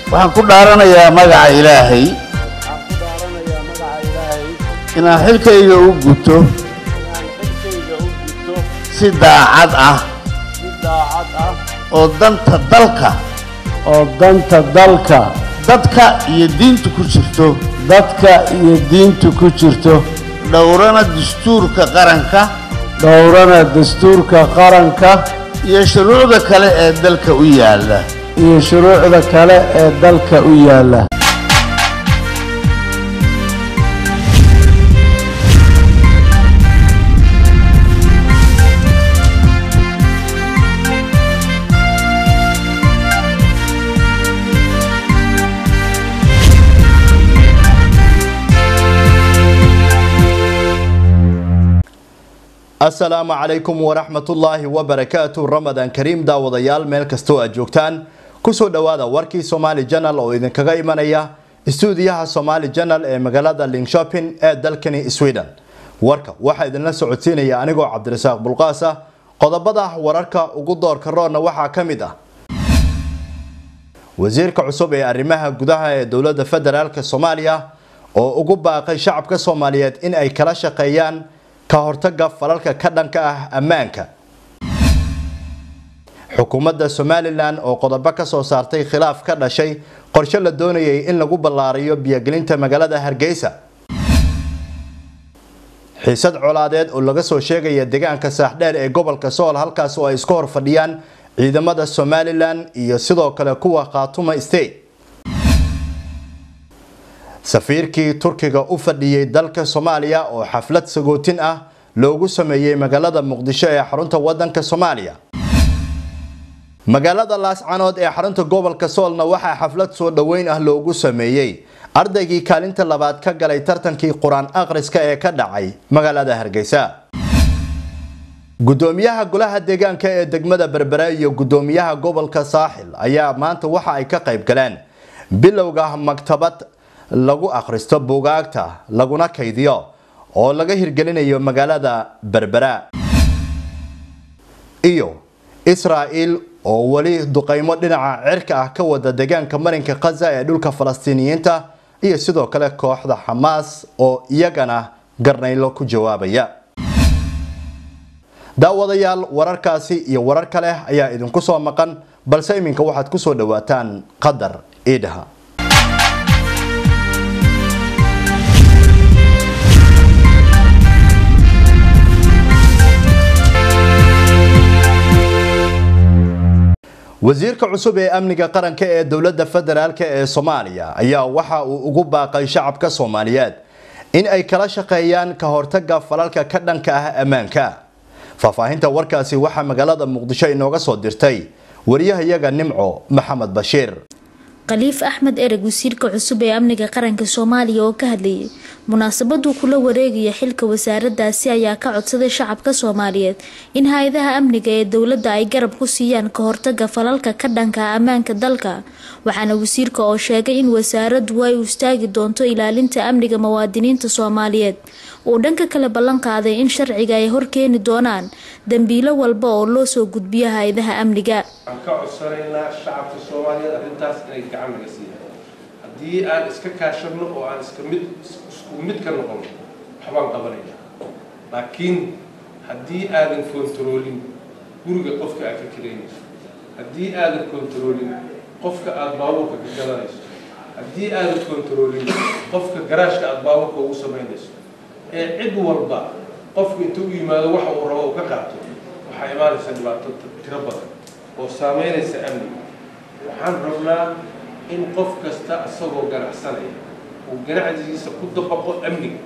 waxaan ku dhaaranayaa magaca ilaahay waxaan ku dhaaranayaa magaca ilaahay inaan xilkayga u guto inaan xilkayga u gudto si daacad ah si daacad ah oo danta dalka oo danta dalka dadka iyo diinta ku jirto dadka iyo diinta ku jirto dhowrana dastuurka qaranka dhowrana dastuurka qaranka iyo shuruucda kale ee dalka u yaalla iyo shuruucda kale ee dalka u yaalla asalaamu calaykum waraxmatullaahi wabarakaatu ramadaan kariim daawadayaal meel kastoo aad joogtaan kusoo dhowaada warkii somaali janal oo idinkaga imanaya istuudiyaha somaali janal ee magaalada linkshopin ee dalkani sweden warka waxaa idinla socodsiinaya anigoo cabdirasaaq bulqaas ah qodobada wararka ugu doorka roonna waxaa ka mid ah wasiirka cusub ee arrimaha gudaha ee dowladda federaalk soomaaliya oo ugu baaqay shacabka soomaaliyeed in ay kala shaqeeyaan ka hortaga falalka ka dhanka ah ammaanka xukuumadda somalilan oo qodobo ka soo saartay khilaaf ka dhashay qorshe la doonayay in lagu ballaariyo biyogelinta magaalada hargeysa xiisad colaadeed oo laga soo sheegaya deegaanka saaxdheer ee gobolka sool halkaas oo ay isku hor fadhiyaan ciidamada somalilan iyo sidoo kale kuwa khaatuma state safiirkii turkiga u fadhiyey dalka soomaaliya oo xaflad sagootin ah loogu sameeyey magaalada muqdisho ee xarunta wadanka soomaaliya magaalada laascanood ee xarunta gobolka soolna waxaa xaflad soo dhoweyn ah loogu sameeyey ardaygii kaalinta labaad ka galay tartankii qur-aan akhriska ee ka dhacay magaalada hargeysa gudoomiyaha golaha deegaanka ee degmada berbera iyo gudoomiyaha gobolka saaxil ayaa maanta waxa ay ka qayb galeen bilowga maktabad lagu akhristo buugaagta laguna kaydiyo oo laga hirgelinayo magaalada berbera iyo israa'il oo weli duqeymo dhinaca cirka ah ka wada deegaanka marinka khaza ee dhulka falastiiniyiinta iyo sidoo kale kooxda xamaas oo iyagana garnaylo ku jawaabaya daawadayaal wararkaasi iyo warar kale ayaa idinku soo maqan balse iminka waxaad kusoo dhawaataan qadar iidhaha wasiirka cusub ee amniga qaranka ee dowladda federaalk ee soomaaliya ayaa waxa uu ugu baaqay shacabka soomaaliyeed in ay kala shaqeeyaan ka hortaga falalka ka dhanka ah ammaanka faahfaahinta warkaasi waxaa magaalada muqdisho inooga soo dirtay wariyahayaga nimco maxamed bashiir khaliif axmed ereg wasiirka cusub ee amniga qaranka soomaaliya oo ka hadlayay munaasabaduu kula wareegaya xilka wasaaradaasi ayaa ka codsaday shacabka soomaaliyeed in hay-adaha amniga ee dowladda ay garab ku siiyaan ka hortaga falalka ka dhanka ammaanka dalka waxaana wasiirka oo sheegay in wasaaraddu ay u istaagi doonto ilaalinta amniga muwaadiniinta soomaaliyeed uu dhanka kale ballan qaaday in sharciga ay horkeeni doonaan dembiilo walba oo loo soo gudbiyo hay-adaha amniga waxaan ka codsanaynaa shacabka soomaaliyeed arrintaas inay gacan naga siiyaan haddii aan iska kaashano oo aan iska mid isku mid ka noqono waxbaan qabanaynaa laakiin haddii aadan kontaroolin guriga qofka aad ka kiraynayso haddii aadan kontaroolin qofka aada baabuurka ka gadanayso haddii aadan kontaroolin qofka garaashka aada baabuurka ugu samaynayso ee cid walba qofku inta u yimaado waxa uu rabo uu ka qaato waxaa imaanaysa dhibaato tiro badan oo saameynaysa amniga waxaan rabnaa in qof kasta isagoo ganacsanaya uu ganacsigiisa ku dabaqo amniga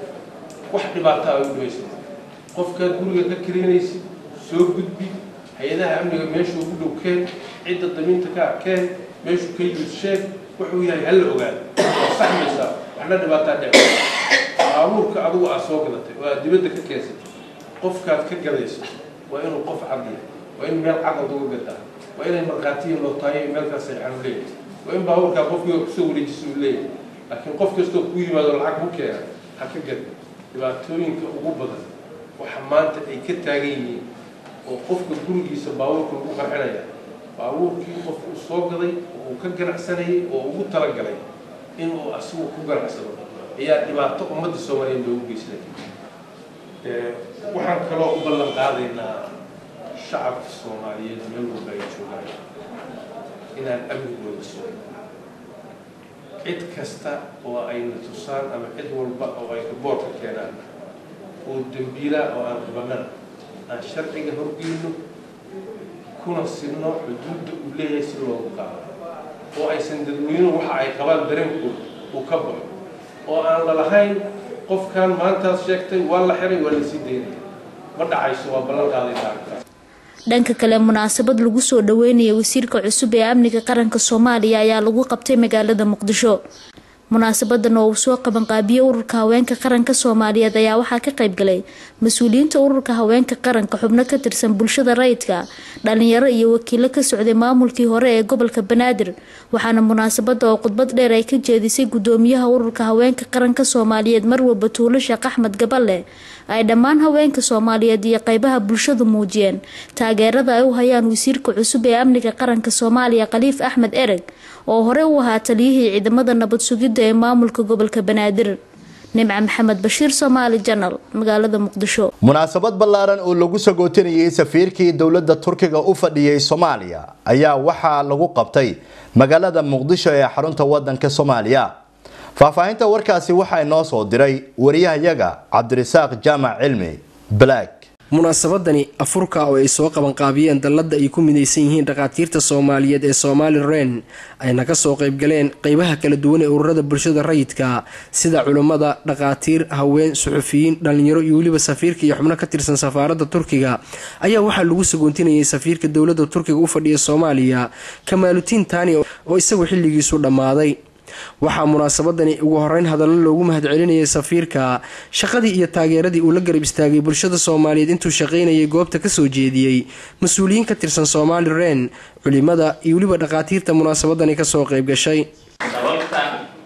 wax dhibaato ay u dhibaysa qofkaad guriga ka kiraynaysid soo gudbi hay-adaha amniga meeshuu ku dhow keen cidda damiinta ka arkeen meeshuu ka yimid sheeg wuxuu yahay hala ogaado waa saxmaysaa waxna dhibaataa dhec baabuurka adigu aad soo gadatay oo aad dibadda ka keensatay qofkaad ka gadayso waa inuu qof cadiya waa in meel caqad uga gadaa waa inay markhaatiya loo tahay meel ka seexan u leeyahay waa in baabuurkaa qofkii kusoo wareejisa uu leeyahay laakiin qof kastoo ku yimaado lacag ku keena ha ka gad dhibaatooyinka ugu badan waxa maanta ay ka taagan yihiin oo qofka gurigiisa baabuurka lagu qarxinaya baabuurkii qof uu soo gaday oo uu ka ganacsanayay oo ugu talagalay inuu asigu ku ganacsado ayaa dhibaato ummadda soomaaliyeed loogu geysanay waxaan kaloo u ballan qaadaynaa shacabka soomaaliyeed meel walba ay joogaan inaan amnigooda sugin cid kasta oo ayna tusaan ama cid walba oo ay riboorka keenaan oo dembiilaa oo aan qabanana aan sharciga horgeyno kuna sinno xuduudda uu leeyahay si loogu qaado oo aysan dadweynuhu waxa ay qabaan dareenkooda uu ka baxo oo aan lalahayn qofkan maantaas sheegtay waa la xiray waa la sii daynaya ma dhacayso waa ballan qaadayna arrintaas dhanka kale munaasabad lagu soo dhaweynaya wasiirka cusub ee amniga qaranka soomaaliya ayaa lagu qabtay magaalada muqdisho munaasabadan oo uu soo qabanqaabiyey ururka haweenka qaranka soomaaliyeed ayaa waxaa ka qaybgalay mas-uuliyiinta ururka haweenka qaranka xubno ka tirsan bulshada rayidka dhalinyaro iyo wakiilo ka socday maamulkii hore ee gobolka banaadir waxaana munaasabada oo khudbad dheer ay ka jeedisay gudoomiyaha ururka haweenka qaranka soomaaliyeed marwa batuulo sheekh axmed gaballe ay dhammaan haweenka soomaaliyeed iyo qeybaha bulshadu muujiyeen taageerada ay u hayaan wasiirka cusub ee amniga qaranka soomaaliya khaliif axmed ereg oo hore u ahaa taliyihii ciidamada nabad sugidda ee maamulka gobolka banaadir nimca maxamed bashiir soomaali janal magaalada muqdisho munaasabad ballaaran oo lagu sagootinayay safiirkii dowladda turkiga u fadhiyey soomaaliya ayaa waxaa lagu qabtay magaalada muqdisho ee xarunta wadanka soomaaliya faahfaahinta warkaasi waxaa inoo soo diray wariyahayaga cabdirasaaq jaamac cilmi black munaasabadani afurka oo ay soo qabanqaabiyeen dalladda ay ku midaysan yihiin dhakhaatiirta soomaaliyeed ee somaali ren ayna ka soo qaybgaleen qeybaha kala duwan ee ururada bulshada rayidka sida culummada dhakhaatiir haween suxufiyiin dhalinyaro iyo weliba safiirka iyo xubno ka tirsan safaaradda turkiga ayaa waxaa lagu sagoontinayay safiirka dowladda turkiga u fadhiya soomaaliya kamaalutiin taani oo isagu xilligiisu dhammaaday waxaa munaasabadani ugu horeyn hadallo loogu mahadcelinayay safiirka shaqadii iyo taageeradii uu la garab istaagay bulshada soomaaliyeed intuu shaqaynayay goobta kasoo jeediyey mas-uuliyiin ka tirsan soomaali ren culimada iyo weliba dhakhaatiirta munaasabadani kasoo qayb gashay sababta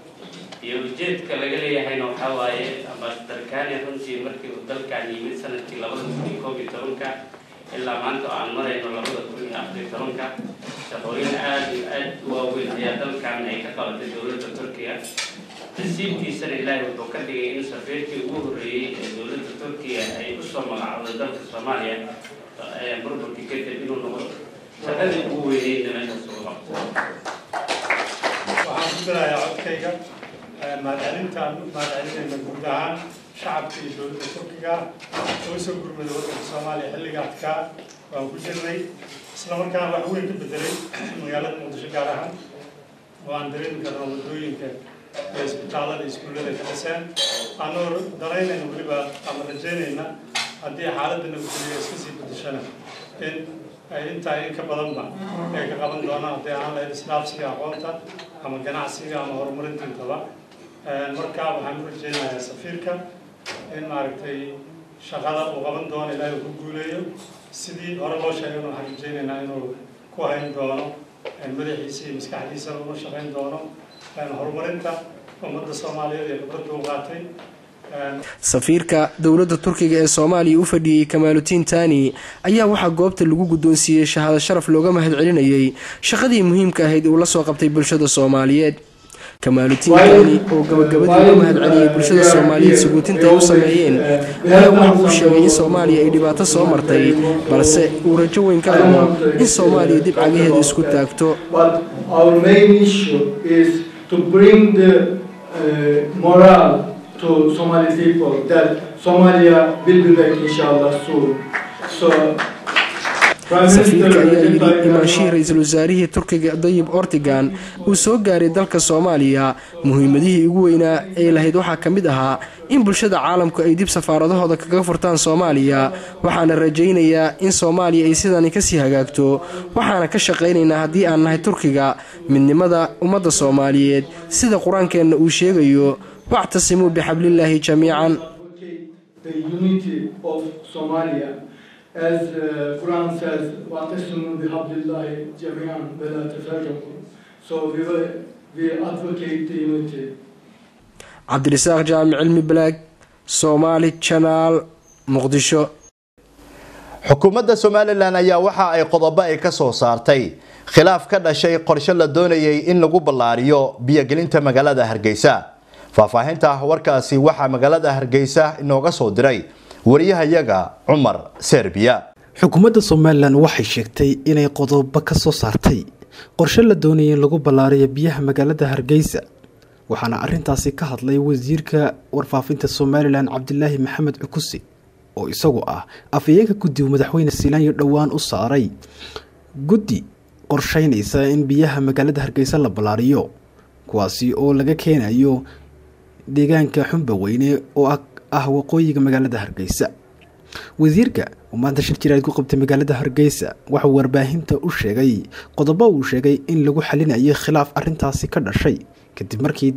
iyo ujeedka laga leeyahayna waxaa waaye ambasadar runtii markii uu dalkan yimid sanadkii labada kun iyo koob iyo tobanka ilaa maanta oo aan marayno labada kun iyo afar iyo tobanka shaqooyin aada iyo aada u waaweyn ayaa dalkan ay ka qabatay dowladda turkiya nasiibkiisana ilaahay wuxuu ka dhigay in safiirkii ugu horreeyey ee dowladda turkiya ay usoo magacowday dalka soomaaliya burburkii kadib inuu noqdo shaqadii ugu weyneyna meeshaas ugu qabto waxaan ku darayaa codkayga mahadcelintaan mahadcelinayna guud ahaan shacabka iyo dowladda turkiga oo soo gurmada waddanka soomaaliya xilliga adkaa waan ku jirnay isla markaana wax weyn ka bedelay magaalada muqdisho gaar ahaan oo aan dareemi karno wadooyinka ee isbitaalada iskuullada ka dhiseen anoo danaynayna weliba ama rajaynayna haddii xaaladda nabadgeliya iska sii bedeshana in ay intaa in ka badanba ay ka qaban doonaan haddii aan lahayd isdhaafsiga aqoonta ama ganacsiga ama horumarintintaba markaa waxaan u rajaynayaa safiirka in maaragtay shaqada uu qaban doono ilaahay uu ku guuleeyo sidii hore loo sheegay waxaan rajaynaynaa inuu ku hayn doono madaxiisa iyo maskaxdiisana una shaqayn doono horumarinta ummadda soomaaliyeed ee khibradda u qaatay safiirka dowladda turkiga ee soomaaliya u fadhiyey kamaalutiin taani ayaa waxaa goobta lagu guddoonsiiyey shahaado sharaf looga mahadcelinayay shaqadii muhiimka ahayd uu la soo qabtay bulshada soomaaliyeed kamaalutiin taani oo gabagabadii uga mahadceliyey bulshada soomaaliyeed suguutinta ay u sameeyeen ayaa waxa uu sheegay in soomaaliya ay dhibaato soo martay balse uu rajo weyn ka qabo in soomaaliya dib cagaheeda isku taagto to Somali people that Somalia will be back inshallah soon. So safiirka ayaa yidhi imaanshihii ra-iisul wasaarihii turkiga dayib ortigan uu soo gaaray dalka soomaaliya muhiimadihii ugu weynaa ee lahayd waxaa ka mid ahaa in bulshada caalamku ay dib safaaradahooda kaga furtaan soomaaliya waxaana rajaynayaa in soomaaliya ay sidani kasii hagaagto waxaana ka shaqaynaynaa haddii aan nahay turkiga midnimada ummadda soomaaliyeed sida qur-aankeenna uu sheegayo wactasimuu bixablillaahi jamiican the unity of Somalia as uh, Quran says وَاعْتَصِمُوا بِحَبْلِ اللَّهِ جَمِيعًا وَلَا تَفَرَّقُوا so we, will, we advocate the unity cabdirasaaq jaamic cilmi balaag soomaali janaal muqdisho xukuumadda somalilan ayaa waxa ay qodobo ay ka soo saartay khilaaf ka dhashay qorshe la doonayay in lagu ballaariyo biyogelinta magaalada hargeysa faahfaahinta warkaasi waxaa magaalada hargeysa inooga soo diray wariyahayaga cumar serbiya xukuumadda somalilan waxay sheegtay inay qodobo ka soo saartay qorshe la doonayay in lagu ballaariyo biyaha magaalada hargeysa waxaana arintaasi ka hadlay wasiirka warfaafinta somalilan cabdilaahi maxamed cukusi oo isagu ah afhayeenka guddigu madaxweyne siilaanyo dhowaan u saaray guddi qorsheynaysa in biyaha magaalada hargeysa la ballaariyo kuwaasi oo laga keenayo deegaanka xumba weyne oo ah waqooyiga magaalada hargeysa wasiirka oo maanta shir jiraad ku qabtay magaalada hargeysa waxauu warbaahinta u sheegay qodobo uu sheegay in lagu xalinayo khilaaf arintaasi ka dhashay kadib markii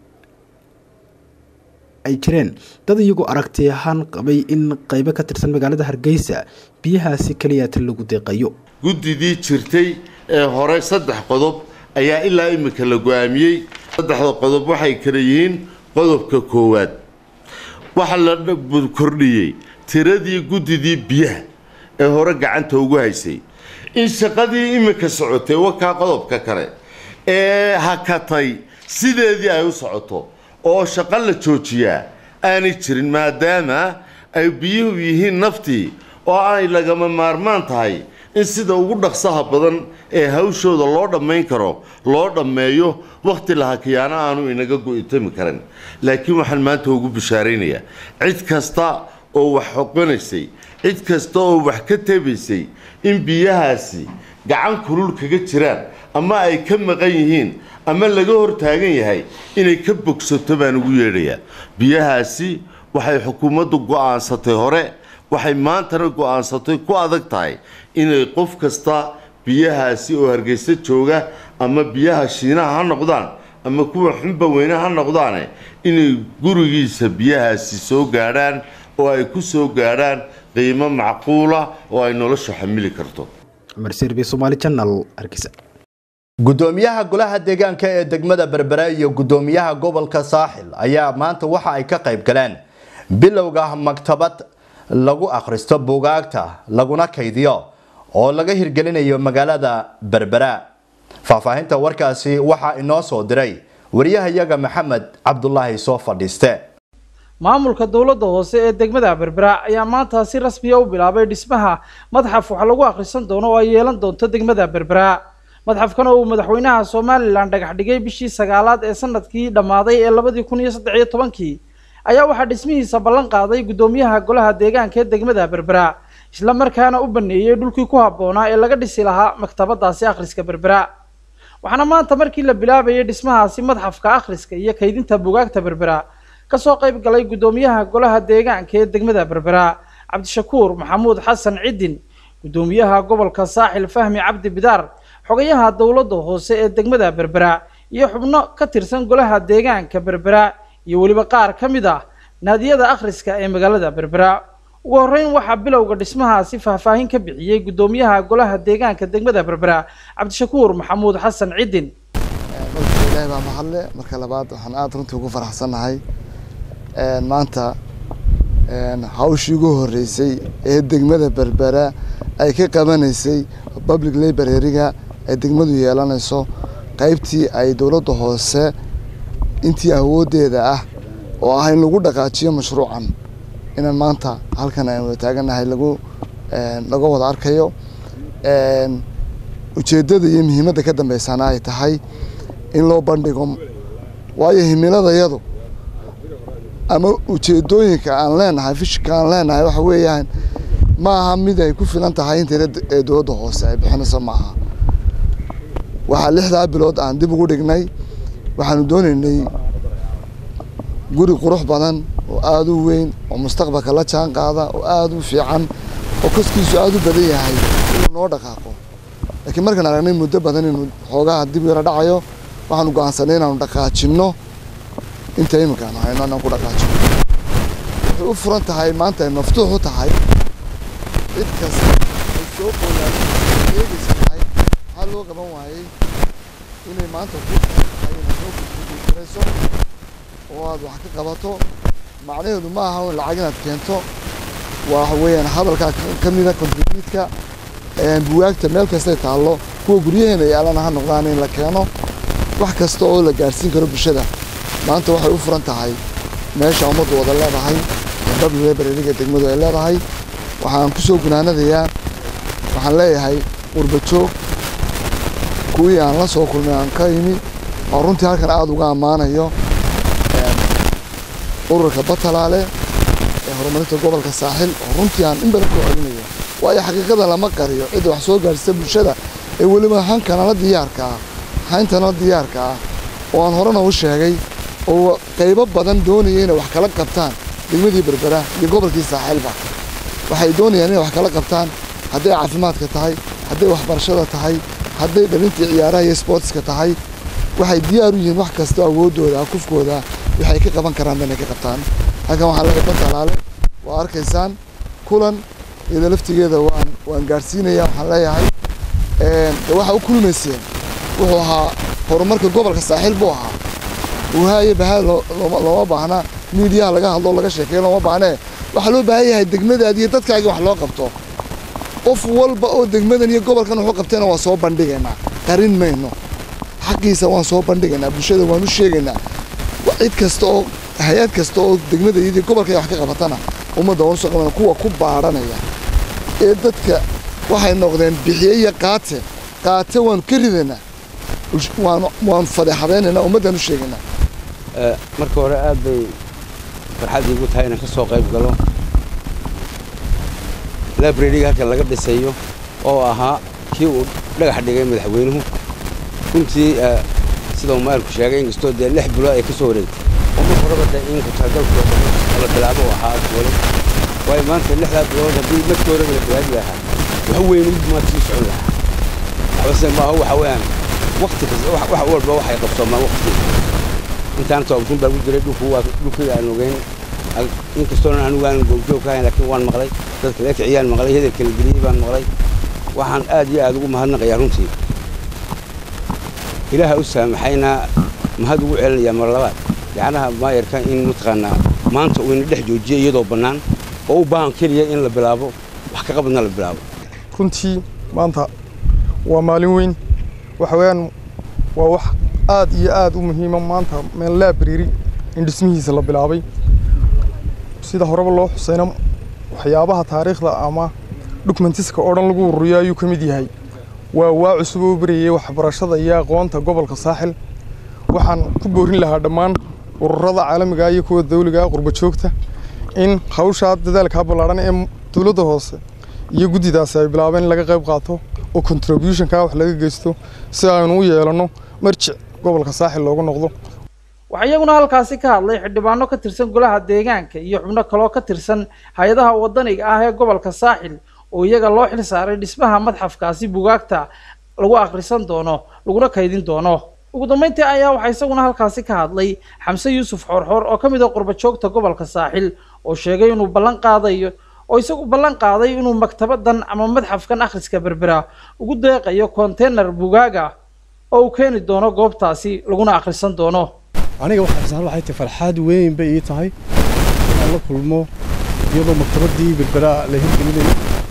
ay jireen dad iyagoo aragti ahaan qabay in qeybo ka tirsan magaalada hargeysa biyahaasi keliyaata lagu deeqayo guddidii jirtay ee hore saddex qodob ayaa ilaa imika la go-aamiyey saddexda qodob waxay kala yihiin qodobka koowaad waxaa la kordhiyey tiradii guddidii biyaha ee hore gacanta ugu haysay in shaqadii imika socotay wakaa qodobka kale ee hakatay sideedii ay u socoto oo shaqo la joojiyaa aanay jirin maadaama ay biyuhu yihiin naftii oo ay lagama maarmaan tahay in sida ugu dhaqsaha badan ee hawshooda loo dhammayn karo loo dhammeeyo wakhti la hakiyaana aanu inaga go'itami karin laakiin waxaan maanta ugu bishaaraynayaa cid kasta oo wax xoqanaysay cid kasta oo wax ka tebaysay in biyahaasi gacan kulul kaga jiraan ama ay ka maqan yihiin ama laga hor taagan yahay inay ka bogsato baan ugu yeedhayaa biyahaasi waxay xukuumaddu go'aansatay hore waxay maantana go'aansatay ku adag tahay inay qof kasta biyahaasi oo hargeysa jooga ama biyaha shiinaha ha noqdaan ama kuwa xunba weyne ha noqdaane inay gurigiisa biyahaasi soo gaadhaan oo ay ku soo gaadhaan qiimo macquula oo ay noloshu xamili karto gudoomiyaha golaha deegaanka ee degmada berbera iyo gudoomiyaha gobolka saaxil ayaa maanta waxa ay ka qayb galeen bilowga maktabad lagu akhristo buugaagta laguna kaydiyo oo laga hirgelinayo magaalada berbera faahfaahinta warkaasi waxaa inoo soo diray wariyahayaga maxamed cabdulaahi soo fadhiiste maamulka dowladda hoose ee degmada berbera ayaa maanta si rasmiya u bilaabay dhismaha madxaf wax lagu akhrisan doono oo ay yeelan doonto degmada berbera madxafkan oo uu madaxweynaha somalilan dhagax dhigay bishii sagaalaad ee sanadkii dhammaaday ee labadii kun iyo saddex iyo tobankii ayaa waxaa dhismihiisa ballan qaaday guddoomiyaha golaha deegaanka ee degmada berbera isla markaana u baneeyey dhulkii ku habboonaa ee laga dhisi lahaa maktabadaasi akhriska berbera waxaana maanta markii la bilaabayay dhismahaasi madxafka akhriska iyo kaydinta bugaagta berbera kasoo qayb galay guddoomiyaha golaha deegaanka ee degmada berbera cabdishakuur maxamuud xasan cidin guddoomiyaha gobolka saaxil fahmi cabdi bidaar xogayaha dowladda hoose ee degmada berbera iyo xubno ka tirsan golaha deegaanka berbera iyo weliba qaar ka mid ah naadiyada akhriska ee magaalada berbera ugu horreyn waxaa bilowga dhismahaasi faahfaahin ka bixiyey guddoomiyaha golaha deegaanka degmada berbera cabdishakuur maxamuud xasan cidin ilaahay baa mahadle marka labaad waxaan aada runtii ugu faraxsannahay maanta hawshii ugu horreysay ee degmada berbera ay ka qabanaysay public library-ga ay degmadu yeelanayso qaybtii ay dowladda hoose intii awooddeeda ah oo ah in lagu dhaqaajiyo mashruucan inaan maanta halkan aan wada taaganahay lagu laga wada arkayo ujeeddada iyo muhiimadda ka dambeysana ay tahay in loo bandhigo waayo himiladayadu ama ujeedooyinka aan leenahay fishka aan leenahay waxa weeyaan ma aha mid ay ku filan tahay intayna ee dowladda hoose ay bixinayso ma aha waxaa lixdaa bilood aan dib ugu dhignay waxaanu doonaynay guri qurux badan oo aada u weyn oo mustaqbalka la jaan qaada oo aada u fiican oo koskiisu aada u badan yahay inuu noo dhaqaaqo laakiin markaan aragnay muddo badan inuu xoogaha dib yara dhacayo waxaanu go'aansanay inaanu dhaqaajinno inta iminkaan hayno inaan ku dhaqaajino waxay u furan tahay maanta ay maftuux u tahay cid kasta ay soo qoyaan eegaysa tahay maxaa loo qaban waayey inay maanta ku tahay inay soo kuguulayso oo aad wax ka qabato macnaheedu ma aha in lacag inaad keento waxa weeyaan hadalkaa ka mida kontribuutka buwaagta meel kastay taallo kuwa guryaheena yaalana ha noqdaan in la keeno wax kasta oo la gaadhsiin karo bulshada maanta waxay u furan tahay meesha ummaddu wada leedahay w librariga degmadu ay leedahay waxaan ku soo gunaanadayaa waxaan leeyahay qurbajoog kuwii aan la soo kulmay aan ka imi oo runtii halkan aada uga ammaanayo ururka batalaale ee horumarinta gobolka saaxil oo runtii aan in badan ku celinayo waayo xaqiiqada lama qariyo cidda wax soo gaadhsita bulshada ee weliba hankana la diyaarka ah hayntana la diyaarka ah oo aan horena u sheegay oo qaybo badan doonaya inay wax kala qabtaan degmadii berbera iyo gobolkii saaxiilba waxay doonayaan inay wax kala qabtaan hadday caafimaadka tahay hadday waxbarashada tahay hadday dhalintii ciyaaraha iyo sportska tahay waxay diyaar u yihiin wax kastoo awooddooda kufkooda waxay ka qaban karaan inay ka qabtaan halkan waxaa laga batalaale waa arkaysaan kulan iyada laftigeeda waan waan gaadhsiinaya waxaan leeyahay de waxa u kulmayseen wuxuu ahaa horumarka gobolka saaxiil buu ahaa wahaaye bahaa looma baahna miidiyaha laga hadlo laga sheekeeyo looma baahnee waxaa loo baahan yahay degmadaadi iyo dadkaagii wax loo qabto qof walba oo degmadan iyo gobolkan wuxuu qabtayna waa soo bandhigaynaa qarin mayno xaqiisa waan soo bandhigaynaa bulshada waan u sheegaynaa cid kasta oo hay-ad kasta oo degmada iyo gobolka wax ka qabatana ummadda waan usoo qabanaa kuwa ku baadhanaya ee dadka waxay noqdeen bixiye iyo qaate qaate waanu ka ridaynaa waanu waanu fadeexadaynaynaa ummaddaan u sheegaynaa marka hore aad bay farxad iigu tahay inaan ka soo qayb galo librariga halkan laga dhisayo oo ahaa kii uu dhagax dhigay madaxweynuhu runtii sida uu maalku sheegay inkastoo dee lix bilood ay ka soo wareegtay oo mar horeba dee in kutaagalku la bilaabo oo ahaa wali waayo maanta lixdaa bilood haddii markii horeba la bilaabi lahaa wax weyn maad sii socon lahaa waxbase maaha waxa weeyaan wakti kasta wax walba waxay qabsoomaan wakti intaan toobtun baa ku jiray dhulku waa dhulkii aan ogeyn inkastoona anigu aan goobjoog ka hayn laakiin waan maqlay dadka la kiciyaan maqlay hedelka la geliyey baan maqlay waxaan aad iyo aad ugu mahadnaqayaa runtii ilaaha u saamaxayna mahad ugu celinayaa mar labaad yacnaha maayarka in mataqaanaa maanta uu ina dhex joojiyo iyadoo bannaan oo u baahan keliya in la bilaabo wax ka qabadna la bilaabo runtii maanta waa maalin weyn waxa weeyaan waa wax aad iyo aad u muhiima maanta meel library in dhismihiisa la bilaabay sida horeba loo xuseyna waxyaabaha taariikhda ama dokumentiska oo dhan lagu ururiyo ayuu ka mid yahay waa waa cusub oo barayay waxbarashada iyo aqoonta gobolka saaxil waxaan ku boorin lahaa dhammaan ururada caalamiga iyo kuwa dawliga qurba joogta in hawshaa dadaalkaa ballaaran ee dowladda hoose iyo guddidaasi ay bilaabeen in laga qayb qaato oo contributionka wax laga geysto si aynu u yeelanno marjic gobolka saaxil loogu noqdo waxaa iyaguna halkaasi ka hadlay xildhibaano ka tirsan golaha deegaanka iyo xubno kaloo ka tirsan hay-adaha wadaniga ah ee gobolka saaxil oo iyaga loo xil saaray dhismaha madxafkaasi bugaagta lagu akhrisan doono laguna kaydin doono ugu dambeyntii ayaa waxaa isaguna halkaasi ka hadlay xamse yuusuf xoorxoor oo ka mid ah qurba joogta gobolka saaxil oo sheegay inuu ballan qaadayo oo isagu ballan qaaday inuu maktabadan ama madxafkan akhriska berbera ugu deeqayo konteynar bugaaga oo uu keeni doono goobtaasi laguna akhrisan doono aniga waxaa waxay tahay farxaad weyn bay ii tahay inaan la kulmo iyadoo maktabadii berbera la hirgelinayo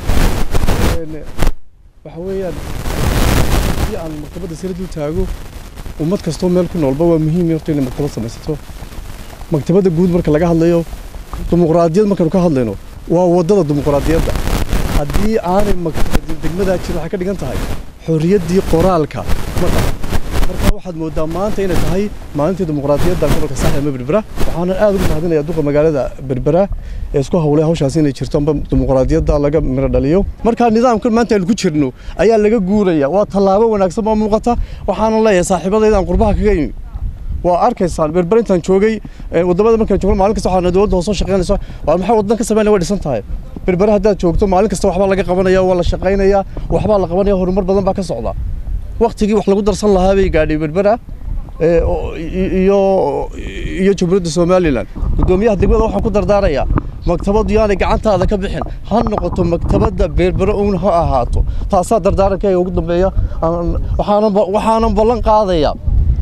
waxa weeyaan haddii aan maktabadda sila dul taago ummad kastoo meel ku noolba waa muhiim horta inay maktabad samaysato maktabadda guud marka laga hadlayo dimuqraadiyad markaynu ka hadlayno waa waddada dimuqraadiyadda haddii aanay degmadaa jirin waxay ka dhigan tahay xorriyaddii qoraalka ma qaba marka waxaad moodaa maanta inay tahay maalintii dimuqraadiyadda gobolka saaxil ama berbera waxaanan aad ugu mahadinayaa duqa magaalada berbera ee isku hawlay hawshaasi inay jirto amba dimuqraadiyadda laga miro dhaliyo marka nidaamkan maanta aynu ku jirno ayaa laga guuraya waa tallaabo wanaagsan oo muuqata waxaanan leeyahay saaxiibadayda aan qurbaha kaga imi waa arkaysaan berber intaan joogay wadamada markaan joogno maalin kasta waxaana dowladda hoose shaqaynaysa waa maxay waddan ka sameynaya way dhisan tahay berbere haddaad joogto maalin kasta waxbaa laga qabanaya waa la shaqaynaya waxbaa la qabanaya horumar badan baa ka socda waktigii wax lagu darsan lahaa bay gaadhay berbera iyo iyo jamhuuriyadda somalilan guddoomiyaha degmada waxaan ku dardaarayaa maktabaddu yaanay gacantaada ka bixin ha noqoto maktabadda berbere uun ha ahaato taasaa dardaarankayga ugu dambeeya waxaanan ballan qaadayaa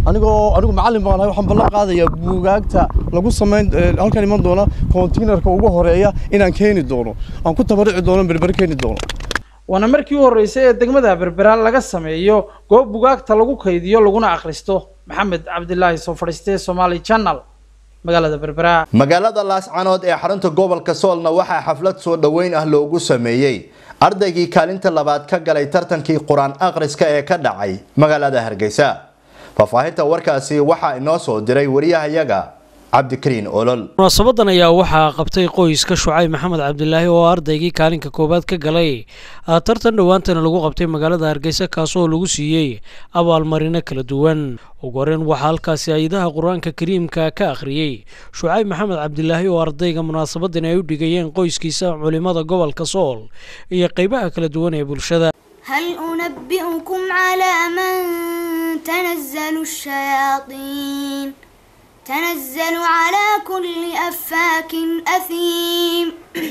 anigoo anigu macallin baan ahay waxaan ballan qaadayaa buugaagta lagu samayn halkan iman doona kontainerka ugu horeeya inaan keeni doono aan ku tabarici doono berbere keeni doono waana markii u horreysay ee degmada berbera laga sameeyo goob bugaagta lagu kaydiyo laguna akhristo maxamed cabdilaahi soo fadhiistee somaali channel magaalada berbera magaalada laascanood ee xarunta gobolka soolna waxaa xaflad soo dhoweyn ah loogu sameeyey ardaygii kaalinta labaad ka galay tartankii qur-aan akhriska ee ka dhacay magaalada hargeysa faahfaahinta warkaasi waxaa inoo soo diray wariyahayaga cabdikariin olol munaasabadan ayaa waxaa qabtay qoyska shucayb maxamed cabdilaahi oo ardaygii kaalinka koowaad ka galay tartan dhowaantana lagu qabtay magaalada hargeysa kaasoo lagu siiyey abaalmarino kala duwan ugu horeyn waxaa halkaasi ayadaha qur-aanka kariimka ka akhriyey shucayb maxamed cabdilaahi oo ardayga munaasabadan ay u dhigayeen qoyskiisa culimada gobolka sool iyo qeybaha kala duwan ee bulshada هل أنبئكم على من تنزل الشياطين تنزل على كل أفاك أثيم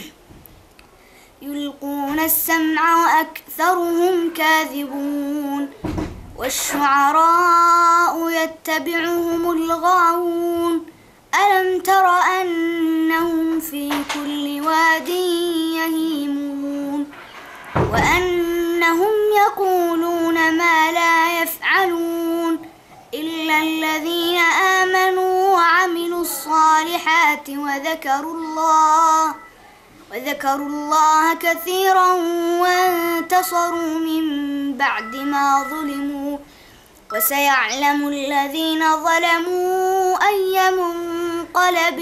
يلقون السمع وأكثرهم كاذبون والشعراء يتبعهم الغاوون ألم تر أنهم في كل واد يهيمون وأنهم يقولون ما لا يفعلون إلا الذين آمنوا وعملوا الصالحات وذكروا الله وذكروا الله كثيرا وانتصروا من بعد ما ظلموا وسيعلم الذين ظلموا أي منقلب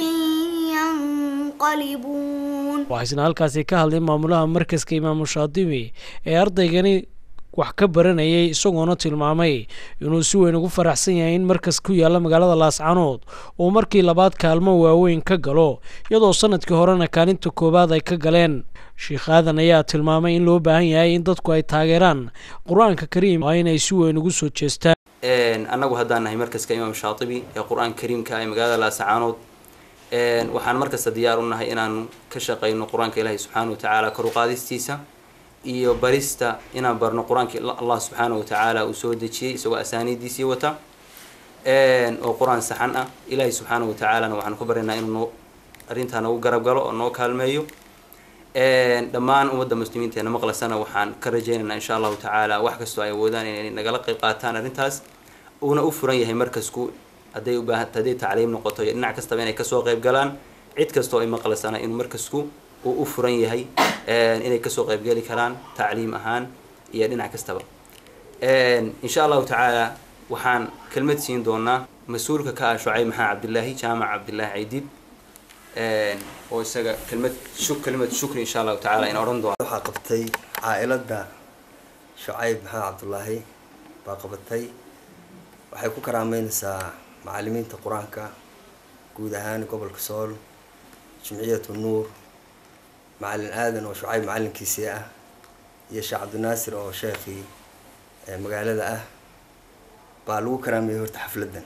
ينقلبون waxaysna halkaasi ka hadlay maamulaha markaska imaamu shaadibi ee ardaygani wax ka baranayay isagoona tilmaamay inuu si weyn ugu faraxsan yahay in markas ku yaalla magaalada laascanood uu markii labaad kaalmo waaweyn ka galo iyadoo sanadkii horena kaalinta koowaad ay ka galeen sheikh aadan ayaa tilmaamay in loo baahan yahay in dadku ay taageeraan qur-aanka kariim waa inay si weyn ugu soo jeestaan annagu haddaan nahay markaska imaam shaatibi ee qur-aanka kariimka ee magaalada laascaanood waxaan markasta diyaar u nahay inaanu ka shaqayno qur-aanka ilaahi subxaana watacaala kor u qaadistiisa iyo barista inaan barno qur-aanka allah subxaana watacaala uu soo dejiyey isagoo asaaniidiisii wata oo qur-aan saxan ah ilaahi subxaana watacaalana waxaanu ka baryaynaa inuu noo arrintaa nagu garab galo oo noo kaalmeeyo dhammaan ummadda muslimiinteena maqlasana waxaan ka rajaynaynaa insha allahu tacaala wax kastoo ay awoodaan inay nagala qayb qaataan arrintaas uuna u furan yahay markasku hadday u baahan hadday tacliim noqoto iyo dhinac kastaba inay kasoo qayb galaan cid kastoo ay maqlasana inuu markasku uu u furan yahay inay kasoo qaybgeli karaan tacliim ahaan iyo dhinac kastaba insha allahu tacaala waxaan kelmad siin doonaa mas-uulka ka ah shucayb maxamed cabdilaahi jaamac cabdilaahi ciidib oo isaga kelmad shuk kelmad shukri insha allahu tacaala in odhan doona waxaa qabtay caailada shucayb maxamed cabdulaahi baa qabatay waxay ku karaameynaysaa macalimiinta qur-aanka guud ahaan gobolka sool jimciyatu nuur macalin aadan oo shucayb macalinkiisii ah iyo sheekh cabdinaasir oo sheekhii magaalada ah baa lagu karaameeyey horta xafladdan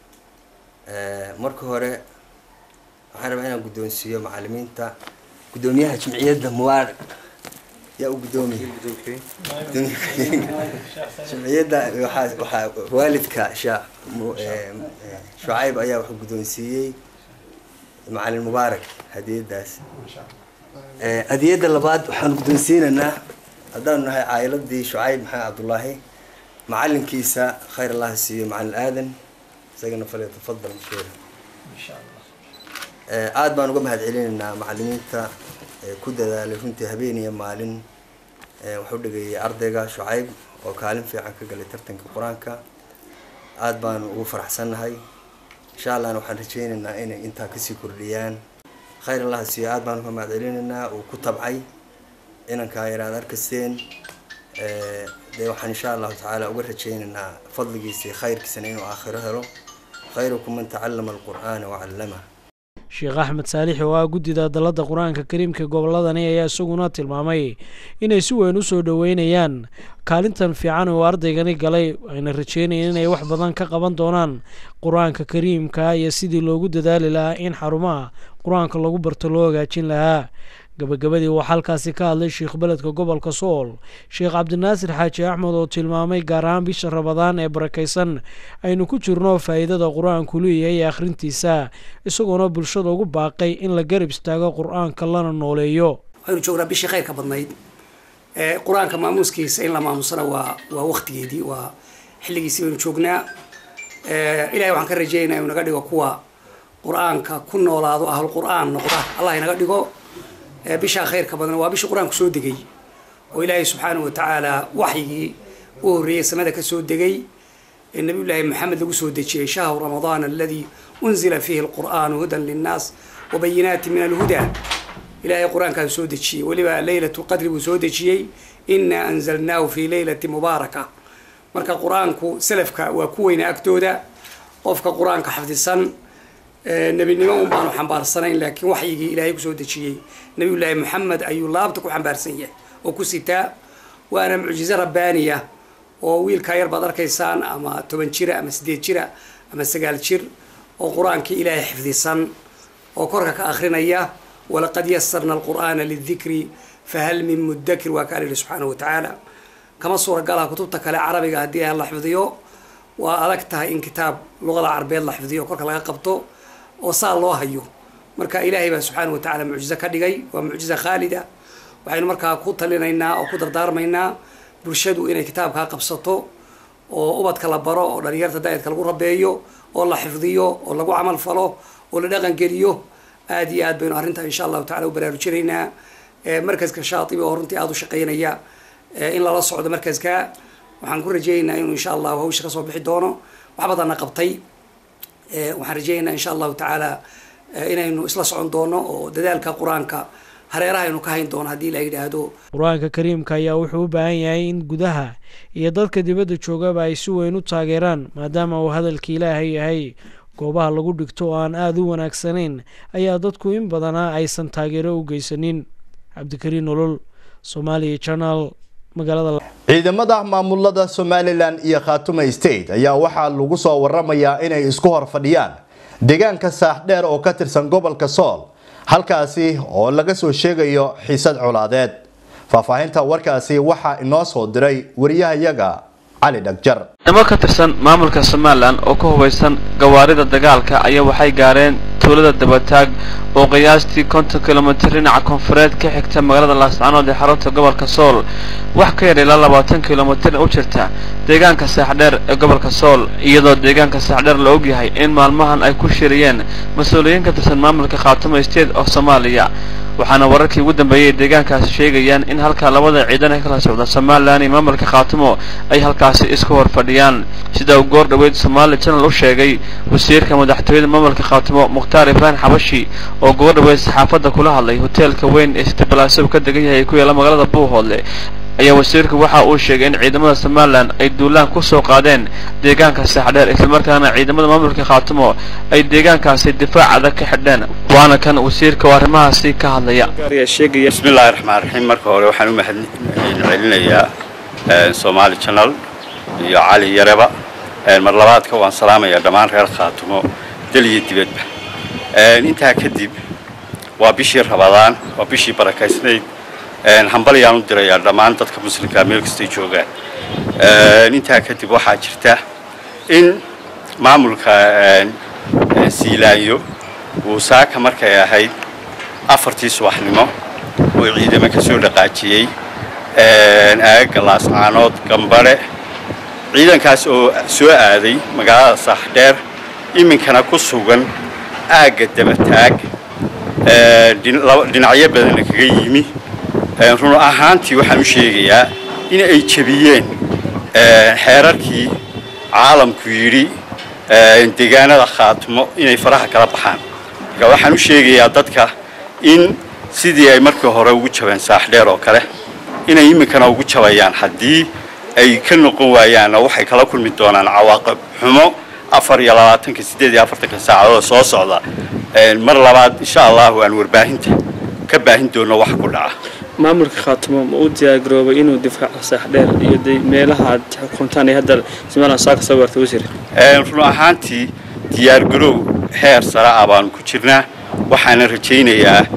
marka hore waxaan rabaa inaan guddoonsiiyo macalimiinta guddoomiyaha jimciyadda mubaarak yaa u guddoomiya jimciyadda waxaa waxaa waalidka sheekh shucayb ayaa wuxuu guddoonsiiyey macalin mubaarak hadiyadaas hadiyadda labaad waxaan guddoonsiinaynaa haddaanu nahay caa'iladii shucayb maxamed cabdullaahi macalinkiisa khayr allah siiyo macalin aadan isagana falyatafadal mashhuura aada baan uga mahad celinaynaa macalimiinta ku dadaalay runtii habeen iyo maalin waxu dhageeyay ardayga shucayb oo kaalin fiican ka galay tartanka qur-aanka aada baanu ugu faraxsannahay insha allahna waxaan rajeynaynaa inay intaa kasii kordhiyaan khayr allah siiyo aada baan uga mahad celinaynaa uu ku tabcay inankaa yaraad arkasteen dee waxaan insha allahu tacaala uga rajeynaynaa fadligiisa iyo khayrkiisana inuu aakhiro helo khayrukum man tacallama alqur'aana wacallama sheekh axmed saalix oo ah guddida dalladda qur-aanka kariimka gobolladani ayaa isaguna tilmaamay inay si weyn u soo dhoweynayaan kaalintan fiican oo ardaygani galay ayna rajeynayeen inay wax badan ka qaban doonaan qur-aanka kariimka iyo sidii loogu dadaali lahaa in xarumaha qur-aanka lagu barto loo hagaajin lahaa gabagabadii waxaa halkaasi ka hadlay sheikh beledka gobolka sool sheekh cabdinaasir xaaji axmed oo tilmaamay gaar ahaan bisha rabadaan ee barakaysan aynu ku jirno faa'iidada qur-aanku leeyahay ee akhrintiisa isagoona bulshada ugu baaqay in la garab istaago qur-aanka lana nooleeyo waxaynu joognaa bishii khayrka badnayd qur-aanka maamuuskiisa in la maamusana waa waa waktigeedii waa xilligiisii baynu joognaa ilahay waxaan ka rajeynaya inuu naga dhigo kuwa qur-aanka ku noolaado ahl qur-aan noqda allah inaga dhigo bishaa khayrka badan waa bishii qur-aanku soo degay oo ilaahay subxaanahu watacaala waxyigii u horreeyey samada ka soo degay ee nabiyullaahi maxamed lagu soo dejiyey shahru ramadaan aladii unzila fiihi alqur'aanu hudan linnaas wabayinaati min alhuda ilaahay qur-aankaas soo dejiyey weliba leylatu qadri buu soo dejiyey inaa anzalnaahu fi leylati mubaaraka marka qur-aanku salafka waa ku weyna agtooda qofka qur-aanka xafdisan nebinimo un baanu xambaarsanayn laakiin waxyigii ilaahay kusoo dejiyey nabiyullaahi maxamed ayuu laabta ku xambaarsan yahay oo ku sitaa waana mucjizo rabbaaniya oo wiilkaa yar baad arkaysaan ama toban jira ama sideed jira ama sagaal jir oo qur-aankii ilaahay xifdisan oo korka ka akrinaya walaqad yasarna alqur'aana lidikri fahal min mudakir waa kaa lihi subxaanahu watacaala kama suuragalaha kutubta kale carabiga haddii aan la xifdiyo waa adag tahay in kitaab luqada carabeed la xifdiyo korka laga qabto oo saa loo hayo marka ilaahay baa subxaanahu watacaala mucjizo ka dhigay waa mucjizo khaalida waxaynu markaa ku talinaynaa oo ku dardaarmaynaa bulshadu inay kitaabkaa qabsato oo ubadka la baro oo dhalinyarta daa'idka lagu rabeeyo oo la xifdiyo oo lagu camal falo oo la dhaqan geliyo aada iyo aad baynu arrintaa insha allahu tacala u baraarujinaynaa markaska shaatibi oo runtii aada u shaqeynaya in lala socdo markaska waxaan ku rajeynaynaa inuu insha allahu hawsha kasoo bixi doono wax badanna qabtay waxaan rajeynaynaa insha allahu tacaala inaynu isla socon doono oo dadaalka qur-aanka hareeraha aynu ka hayn doono haddii la yidhaahdo qur-aanka kariimka ayaa wuxuu u baahan yahay in gudaha iyo dadka dibadda joogaba ay si weyn u taageeraan maadaama uu hadalka ilaahay yahay goobaha lagu dhigto oo aan aada u wanaagsanayn ayaa dadku in badanaa aysan taageero u geysanin cabdikariin nolol somaaliya janal magaalada ciidamada maamulada somalilan iyo khaatuma state ayaa waxaa lagu soo waramayaa inay isku hor fadhiyaan deegaanka saaxdheer oo ka tirsan gobolka sool halkaasi oo laga soo sheegayo xiisad colaadeed faahfaahinta warkaasi waxaa inoo soo diray wariyahayaga cali dhagjar ciidamo ka tirsan maamulka somalilan oo ka hubaysan gawaarida dagaalka ayaa waxay gaareen tuulada dabataag oo qiyaastii konton kilomitir dhinaca koonfureed ka xigta magaalada laascanood ee xarunta gobolka sool wax ka yar ilaa labaatan kilomitir u jirta deegaanka saaxdheer ee gobolka sool iyadoo deegaanka saaxdheer la ogyahay in maalmahan ay ku shiriyeen mas-uuliyiin ka tirsan maamulka khaatuma state of soomaaliya waxaana wararkii ugu dambeeyey deegaankaasi sheegayaan in halkaa labada ciidan ee kala socda somalilan iyo maamulka khaatumo ay halkaasi isku hor fadhiyaan sida uu goor dhoweyd somaali janal u sheegay wasiirka madaxtooyada maamulka khaatumo mukhtaar ibraahim xabashi oo goor dhoweyd saxaafadda kula hadlay hoteelka weyn ee sitibalaasow ka degan yahay ku yaala magaalada buuhoodle ayaa wasiirku waxa uu sheegay in ciidamada somalilan ay duulaan ku soo qaadeen deegaanka saaxdheer islamarkaana ciidamada maamulka khaatumo ay deegaankaasi difaac adag ka xidheen waana kan wasiirka oo arrimahaasi ka hadlaya bismillahi raxmaan raxiim marka hore waxaan u mahad celinayaa somaali janal iyo cali yareba mar labaadka waan salaamayaa dhammaan reer khaatumo dal iyo dibadba intaa kadib waa bishii rabadaan waa bishii barakaysnayd hambalyaan u dirayaa dhammaan dadka muslimkaa meel kastay joogaan intaa kadib waxaa jirta in maamulka siilaanyo uu saaka markay ahayd afartii subaxnimo uu ciidamo ka soo dhaqaajiyey aagaga laascaanood gambare ciidankaas oo soo aaday magaalada saaxdheer iminkana ku sugan aagga dabataag dhinacyo badanna kaga yimi run ahaantii waxaan u sheegayaa in ay jebiyeen xeerarkii caalamku yidhi deegaanada khaatumo inay faraha kala baxaan marka waxaan u sheegayaa dadka in sidii ay markii hore ugu jabeen saaxdheer oo kale inay iminkana ugu jabayaan haddii ay ka noqon waayaanna waxay kala kulmi doonaan cawaaqib xumo afar iyo labaatanka siddeed iyo afartanka saacadood soo socda mar labaad insha allahu aan warbaahinta ka baahin doono wax ku dhaca maamulka khaatumo ma u diyaargaroobay inuu difaaco saaxdheer iyo meelaha aad xukuntaan hadda somalilan saaka soo gaartay wasiir run ahaantii diyaargarow heer sare ah baanu ku jirnaa waxaana rajaynayaa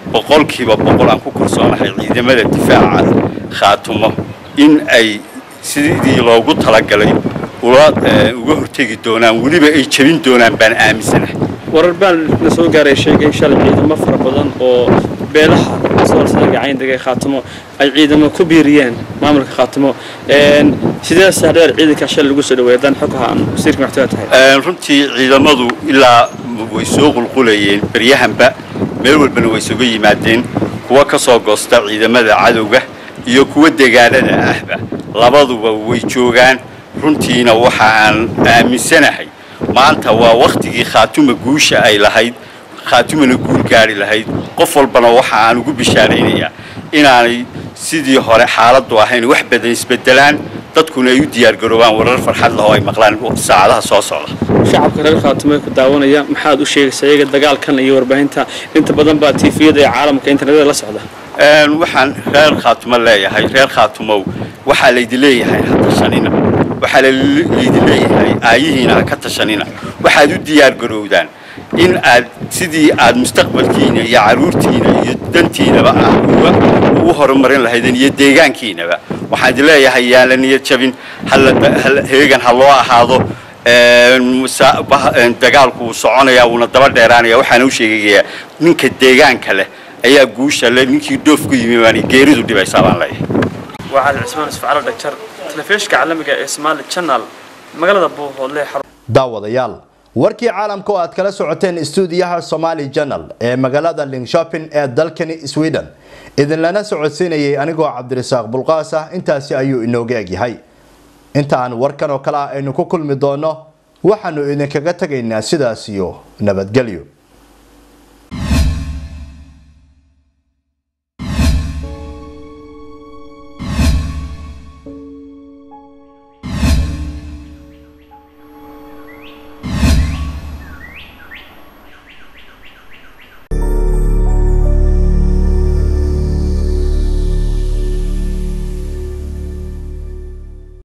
boqolkiiba boqol aan ku kalsoonahay ciidamada difaaca khaatumo in ay sidii loogu talagalay ula uga hortegi doonaan weliba ay jebin doonaan baan aaminsanahay warar baa la soo gaaray sheegay in shalay ciidamo fara badan oo beelaha soolsagacayn degay khaatimo ay ciidamo ku biiriyeen maamulka khaatimo sidee saardheer ciidanka shalay lagu soo dhaweeyay haddaan xog ahaan wasiirka maxkamada tahay runtii ciidamadu ilaa way soo qulqulayeen beryahanba meel walbana way isuga yimaadeen kuwa ka soo goosta ciidamada cadowga iyo kuwa degaanada ahba labaduba way joogaan runtiina waxa aan aaminsanahay maanta waa wakhtigii khaatuma guusha ay lahayd khaatumana guul gaari lahayd qof walbana waxa aan ugu bishaaraynayaa inaanay sidii hore xaaladdu ahayn wax badan isbedelaan dadkuna ay u diyaargaroobaan warar farxad leh oo ay maqlaan saacadaha soo socda shacabka reer khaatumo ee ku daawanaya maxaad u sheegaysaa iyaga dagaalkan iyo warbaahinta inta badan baa tiifiyada ee caalamka internetada la socda waxaan reer khaatumo leeyahay reer khaatumow waxaa laydin leeyahay ha tashanina waxaa laydin leeyahay aayihiina ha ka tashanina waxaad u diyaargarowdaan in aad sidii aad mustaqbalkiina iyo caruurtiina iyo dantiinaba ah ugu horumarin lahaydeen iyo deegaankiinaba waxaan idin leeyahay yaan la niyad jabin heegan ha loo ahaado dagaalku wuu soconayaa wuuna daba dheeraanaya waxaana u sheegayaa ninka deegaanka leh ayaa guusha le ninkii dhoof ku yimi baan geeridu dhibaysaa baan leeyahay waa cali cismaan isfacalo dhagjar telefishinka caalamiga ee Somali Channel magaalada Buuhoodle daawadayaal warkii caalamka oo aad kala socoteen istuudiyaha Somali Channel ee magaalada Linköping ee dalkani Sweden idin lana socodsiinayay anigoo Cabdirasaaq Bulqaas ah intaasi ayuu inooga egyahay inta aan warkan oo kale aynu ku kulmi doono waxaanu idinkaga tagaynaa sidaas iyo nabadgelyo